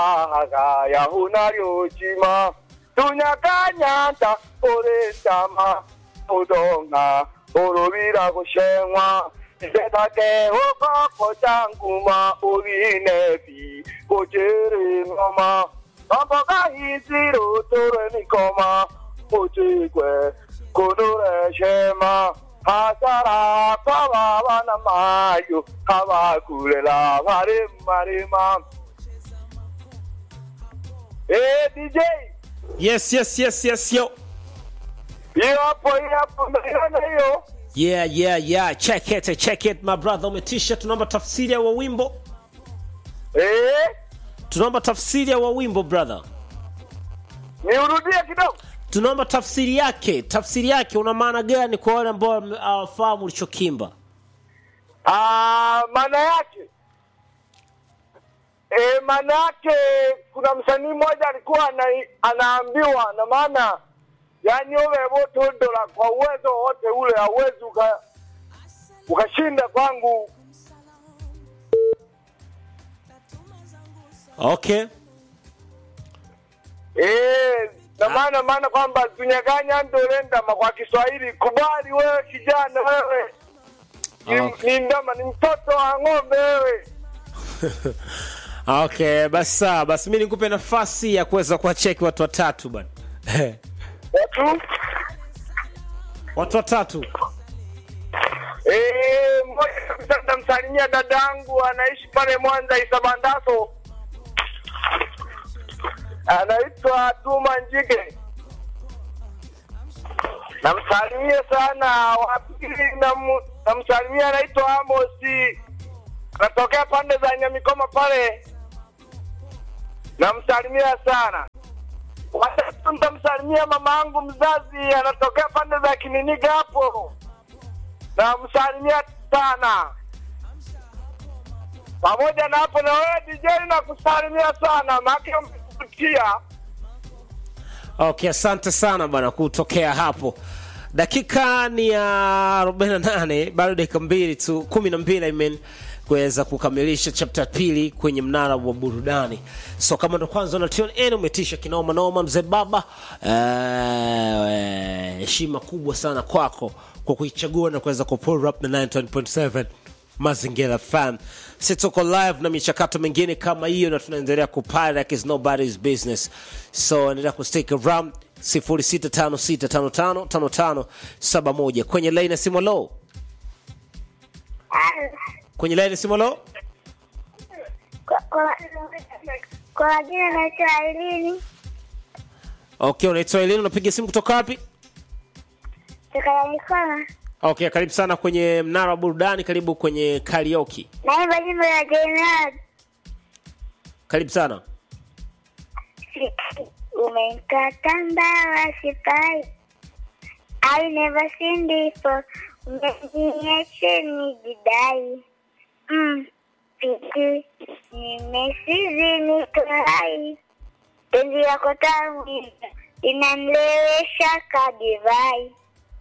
hagaya hunaryochima tunyakanyanta orendama udonga orobira gushenwa isetake ukoko changuma ubinebi kujiri ngoma kamboga hiziro tore mikoma ujigwe kunure shema hasara kwababa na mayo kabakulela baremarema Eh, DJ, yes yes yes yes yo hiyo hapo, hiyo hapo, umeona hiyo? yeah yeah yeah check it check it my brother umetisha tunaomba tafsiri ya wa wimbo Eh, tunaomba tafsiri ya wa wimbo brother niurudie kidogo. tunaomba tafsiri yake tafsiri yake una maana gani kwa wale ambao hawafahamu ulichokimba Ah, maana yake eh, maana yake kuna msanii mmoja alikuwa ana, anaambiwa na maana yani uwe wote dola kwa uwezo wote ule hauwezi uka ukashinda kwangu okay Eh, na maana maana kwamba tunyaganya ndolendama kwa Kiswahili, kubali wewe kijana, wewe ni, Okay. ni ndama, ni mtoto wa ng'ombe wewe. okay basi sawa basi mi nikupe nafasi ya kuweza kuwacheki watu watatu bana Watu watu watatu eh, mmoja kabisa nitamsalimia dadangu anaishi pale Mwanza Isabandaso, anaitwa Tuma Njige, namsalimia sana. Wa pili namu- namsalimia anaitwa Amosi, anatokea pande za Nyamikoma pale, namsalimia sana. Watatu nitamsalimia mama yangu mzazi, anatokea pande za Kininiga hapo, namsalimia sana. Pamoja na hapo, na wewe DJ nakusalimia sana, maana umekutia okay asante sana bana kutokea hapo dakika ni ya 48 bado dakika mbili tu kumi na mbili I mean, kuweza kukamilisha chapter pili kwenye mnara wa burudani so kama ndo kwanza na tune in umetisha kinoma noma mzee baba Eh, heshima kubwa sana kwako kwa kuichagua na kuweza kupull up na 9.7 mazingira fan si tuko live na michakato mingine kama hiyo na tunaendelea kupara like it's nobody's business so endelea kustick around 0656555571 kwenye line ya simu low kwenye line ya simu low Kwa- kwa- kwa majina naitwa Ailini okay unaitwa Elini unapiga simu kutoka wapi toka Mikono, okay karibu sana kwenye mnara wa burudani karibu kwenye karaoke naimba nyimbo ya Jaynad. karibu sana Umekata mbawa sipai, I never seen before, umeniache nijidai mm, piti nimesizi niko hai, penzi lako tamu linanilewesha kadivai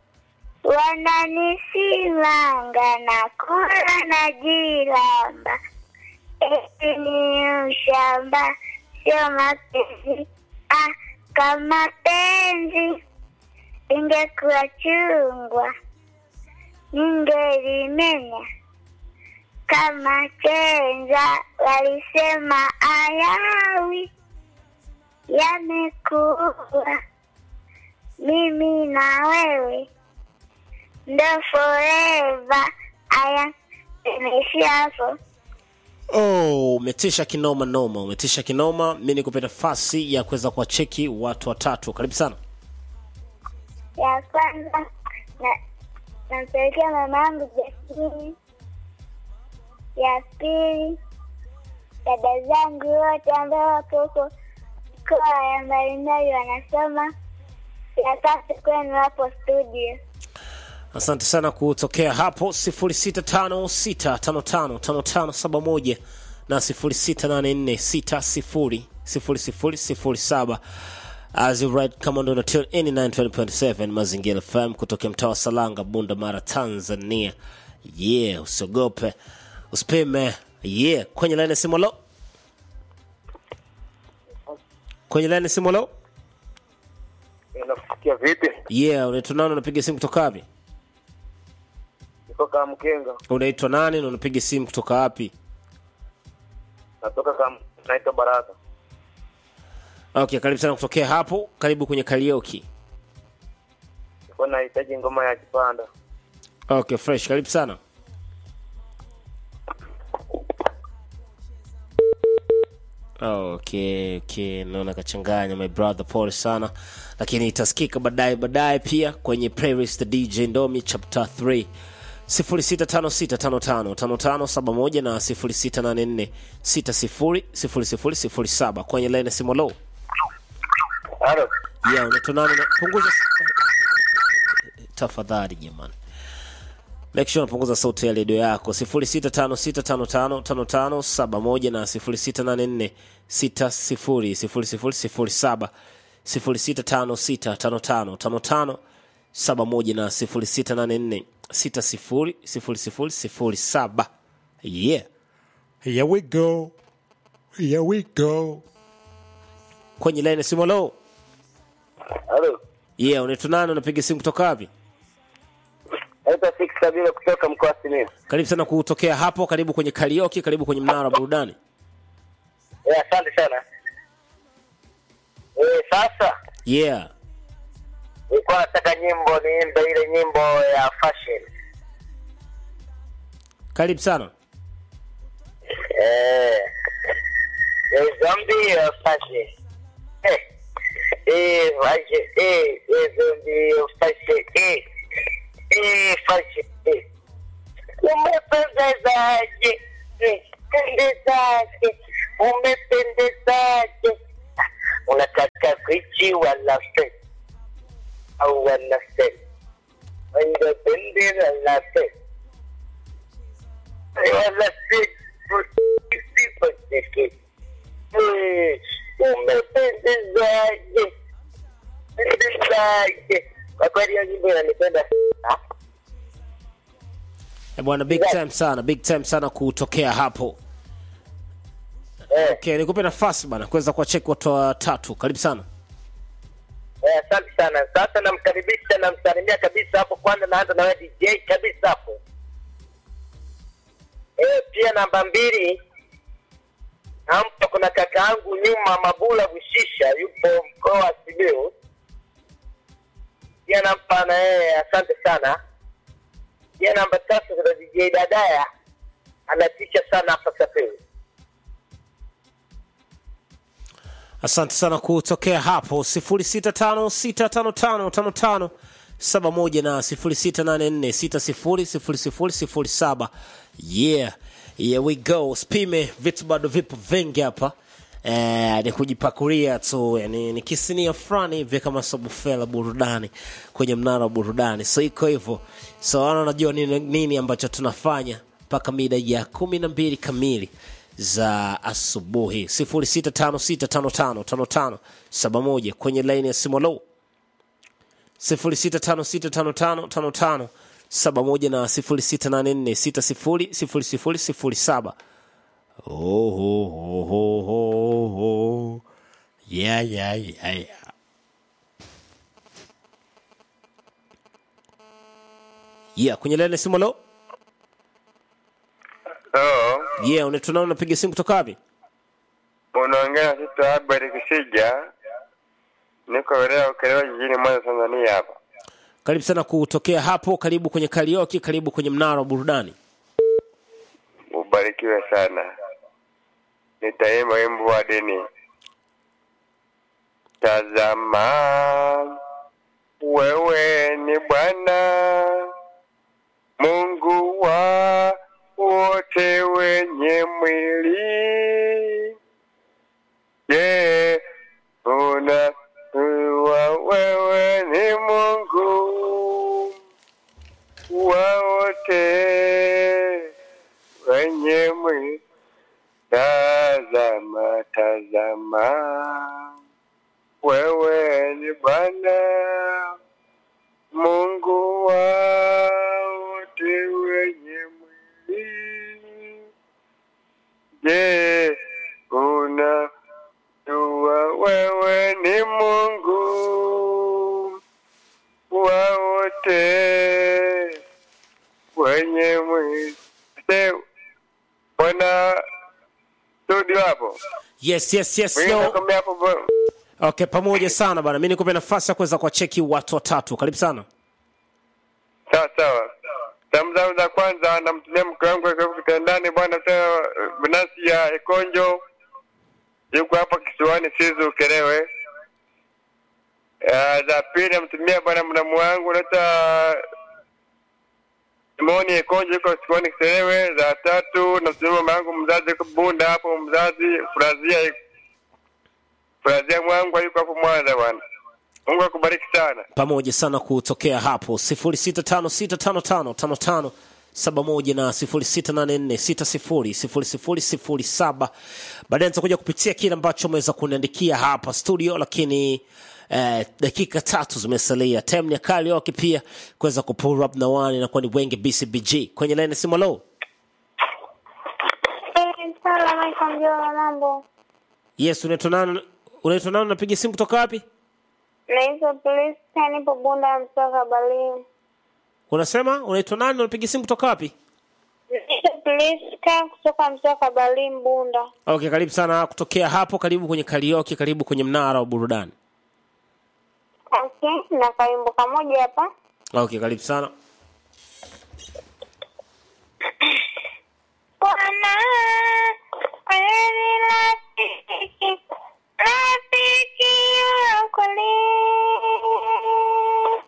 wananisimanga na kula na jilamba eti ni ushamba sio mapenzi ah, kama penzi ingekuwa chungwa ningelimenya kama chenza walisema ayawi yamekuwa mimi na wewe ndo forever aya imeishia hapo oh umetisha kinoma noma umetisha kinoma mi nikupe nafasi ya kuweza kuwacheki watu watatu karibu sana ya kwanza na nampelekea mama yangu Jasmini, ya pili dada zangu wote ambao wako huko mikoa ya mbalimbali wanasoma, ya tatu kwenu hapo studio. asante sana kutokea hapo 0656555571 na 0684600007 as you right kama ndo unatune in 920.7 mazingira fm kutokea mtaa wa salanga bunda mara tanzania yeah usiogope usipime yeah kwenye laini ya simu lo kwenye line simu leo Nakusikia vipi? yeah unaitwa nani unapiga simu kutoka wapi Niko kama Mkenga, unaitwa nani na unapiga simu kutoka wapi natoka kama naitwa Baraka. okay karibu sana kutokea hapo karibu kwenye karaoke Niko nahitaji ngoma ya kipanda. okay fresh karibu sana okay okay naona kachanganya my brother pole sana lakini itasikika baadaye baadaye pia kwenye playlist dj ndomi chapter 3 0656555571 na 0684600007 kwenye line simu low Halo. yeah unatonana na punguza tafadhali jamani make sure unapunguza sauti ya redio yako 0656555571 na 0684600007 0656555571 na 0684600007 yeah here we go here we go kwenye line simolo Halo. yeah unaitwa nani unapiga simu kutoka wapi Naitwa Six Kabila kutoka mkoa wa Simiyu. karibu sana kutokea hapo karibu kwenye karaoke karibu kwenye mnara wa burudani Eh, asante sana. Eh, sasa yeah nilikuwa nataka nyimbo niimbe ile nyimbo ya fashion. karibu sana Eh. Eh, zombie of fashion. Eh. Eh, fashion. Eh, eh, zombie of fashion. Eh. Eh, fashion. Eh. Umependezaje? Eh, pendezaje? Umependezaje? Ah, Unataka kuichi wala fe au wala fe? Wanda bendera la fe wala fe sipoteke umependezaje pendezaje kwa kweli hiyo nyimbo inanipenda sana Eh, bwana big time sana big time sana kutokea hapo eh okay nikupe nafasi bana kuweza kuwacheki watu watatu karibu sana Eh, asante sana. Sasa namkaribisha namsalimia kabisa hapo. Kwanza naanza na wewe DJ kabisa hapo. Eh, pia namba mbili nampa kuna kaka yangu nyuma Mabula Bushisha yupo mkoa wa Simiyu. Pia nampa na yeye asante sana. Pia namba tatu kuna DJ Dadaya anatisha sana hapa Safiri. asante sana kutokea hapo 0656555571 na 0684600007 yeah here we go spime vitu bado vipo vingi hapa Eh, ni kujipakulia tu yani ni kisinia fulani hivi kama sabufela burudani kwenye mnara wa burudani so iko hivyo so wana unajua nini, nini ambacho tunafanya mpaka mida ya kumi na mbili kamili za asubuhi 0656555571 kwenye laini ya simu low 0656555571 na 0684600007 oh, oh, oh, oh, oh, oh. Yeah, yeah, yeah, yeah. yeah kwenye laini ya simu low Hello, yeah unatunao unapiga simu kutoka wapi unaongea na Sita Habari Kisija. Niko wilaya Ukerewe jijini Mwanza, Tanzania hapa. karibu sana kutokea hapo karibu kwenye karaoke karibu kwenye mnara wa burudani Ubarikiwe sana. Nitaimba wimbo wa dini. Tazama, wewe ni Bwana Mungu wa wote wenye mwili. Je, unajua wewe ni Mungu wa wote wenye mwili? Tazama, tazama, wewe ni Bwana Mungu wa wote wenye mwili. Je, unajua wewe wote wenye mwili Se- bwana studio hapo yes yes yes Mwingine yo. nakwambia hapo bo- okay pamoja sana bana mi nikupe nafasi ya kuweza kuwacheki watu watatu karibu sana sawa sawa salamu zangu za kwanza namtumia mke wangu akiwa kitandani bwana tena binafsi ya ikonjo yuko hapa kisiwani sizu ukelewe Ah, za pili namtumia bwana mnamu wangu naita Simoni Ikonjo yuko kisiwani Kiselewe. Za tatu namtumia mama yangu mzazi yuko Bunda hapo, mzazi Frazia Frazia mwangu yuko hapo Mwanza bwana. Mungu akubariki sana. pamoja sana kutokea hapo 0656555571 na 0684600007 baadaye nitakuja kupitia kile ambacho umeweza kuniandikia hapa studio lakini eh, dakika tatu zimesalia time ni ya karaoke pia kuweza kupull up na wani inakuwa ni wengi bcbg kwenye laini simu lo Salamu alaikum Jola, mambo. yes unaitwa nani unaitwa nani unapiga simu kutoka wapi Naitwa Priska, nipo Bunda Msaka Balimu. unasema unaitwa nani unapiga simu kutoka wapi Naitwa Priska kutoka Msaka Balimu Bunda. okay karibu sana kutokea hapo karibu kwenye karaoke karibu kwenye mnara wa burudani Okay, na kaimbo kamoja hapa. okay karibu sana Bwana, wewe ni la